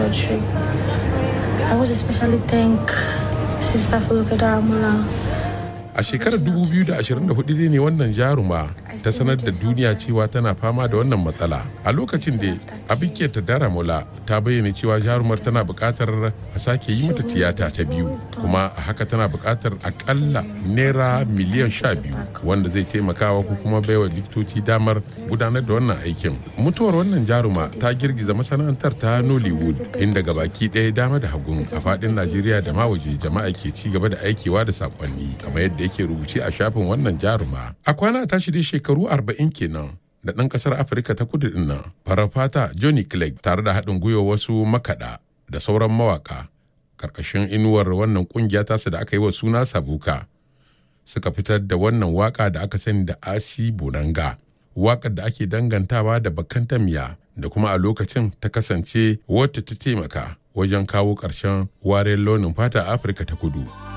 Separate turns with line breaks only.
surgery. I was especially thank Sister Fuluka Daramula.
A shekarar 2024 ne wannan jaruma ta sanar da duniya cewa tana fama da wannan matsala. A lokacin da Abike ta Daramula ta bayyana cewa jarumar tana buƙatar a sake yi mata tiyata ta biyu kuma a haka tana buƙatar akalla naira miliyan sha biyu wanda zai taimakawa ko kuma baiwa likitoci damar gudanar da wannan aikin. Mutuwar wannan jaruma ta girgiza masana'antar ta Nollywood inda gabaki ɗaya dama da hagun a faɗin Najeriya da ma waje jama'a ke ci gaba da aikewa da saƙonni kamar yadda yake rubuce a shafin wannan jaruma. A kwana tashi dai shekaru arba'in kenan da ɗan ƙasar Afirka ta kudu ɗin nan farar fata Johnny Clegg tare da haɗin gwiwa wasu makaɗa da sauran mawaƙa ƙarƙashin inuwar wannan ƙungiya tasu da aka yi wa suna Sabuka suka fitar da wannan waƙa da aka sani da Asi Bonanga. Waƙar da ake dangantawa da bakan tamiya da kuma a lokacin ta kasance wata ta taimaka wajen kawo ƙarshen wariyar launin fata a Afirka ta kudu.